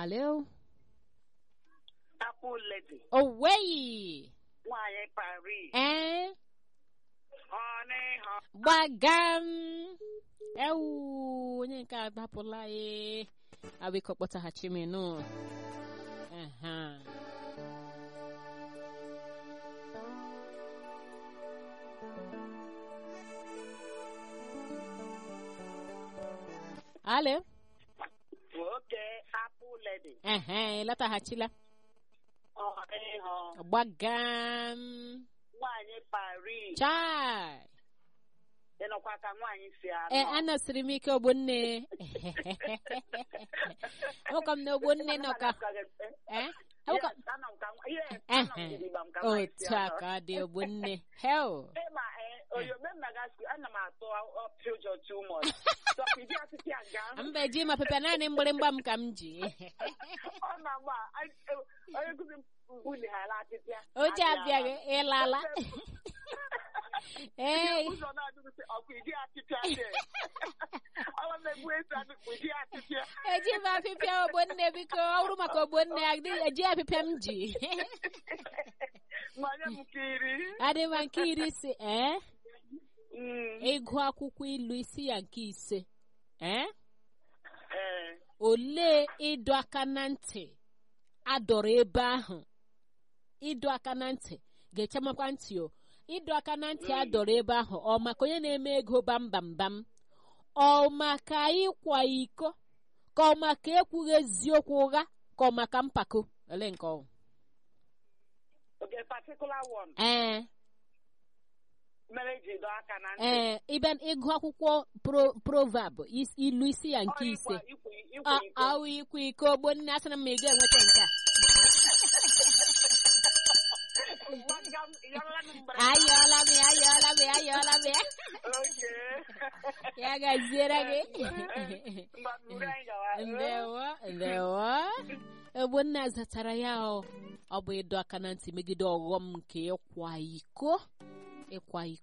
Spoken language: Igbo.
Alo. Apple lady. Owei. Nwaanyị Paris. Eh? Honey, honey. Gbagam. Ewu, onye nke a dapụla e. Abiko kpọtaghachi m nụ. Aha. Alo. Nwoke Apple lady. Ehe, lọtaghachila. Honey, honey. Gbagam. Nwaanyị Paris. Chai. Ịnọkwa ka nwaanyị si anọ. Ee, anọsiri m ike ogbonne. Enwekwa m na ogbonne nọ ka. Eh? Enwekwa Yes, anọ m ka nwa- yes, Eh, anọ m gidigba m ka nwaanyị si otu a anọ. ka ọ dị ogbonne. Hell. Ịma, eh, oyome m na-aga school, ana m atụ up future too much. So, ịdị asịsị a nga. Mba eji ma pepe naanị mgbịrịmgba m ka m ji. Ọ na-agba, anyị- eh, onye nkụzi m bulighara atịtịa. Oche abịaghị ịlala. Ee. ụzọ na-adịghị sị, ọkụ ịdị atịtịa dị. Ọ na-egbu esi adịkpụ ịdị atịtịa. Eji m apịpịa ogbonne biko ọ bụrụ maka ogbonne adị- eji apịpịa m ji. Ma nye m nke iri. Adị ma nke iri si ee Mm, ịgụ akwụkwọ ilu isi ya nke ise. Ee eh, olee ịdọ aka na ntị adọrọ ebe ahụ ịdọ aka na ntị ga-echemakwa ntị o ịdọ aka na ntị adọrọ ebe ahụ ọ maka onye na-eme ego bambambam ọ maka ịkwa iko ka ọ maka ekwughị eziokwu ụgha ka ọ maka mpako ole nke ọ okay, particular one. ee mere ji dọọ aka na ntị. ee ịbịa ịgụ akwụkwọ pro- proverb is- ilu isi ya nke Ọ ise ịkwa- ịkwa- ịkwa Ọ- iko. awụ ikwa iko ogbonne asịrị m ma ị ga-enweta nke a Gbaga m, ịyọrọla m mgbere. ayọọla m ya ayọọla m ya ayọọla m ya Okay. ya gaziere gị Mgbe buru anyị gawa. ndewo ndewo ogbonna zatara ya ọ ọ bụ ịdọ aka na ntị megide ọghọm nke ịkwa iko ịkwa iko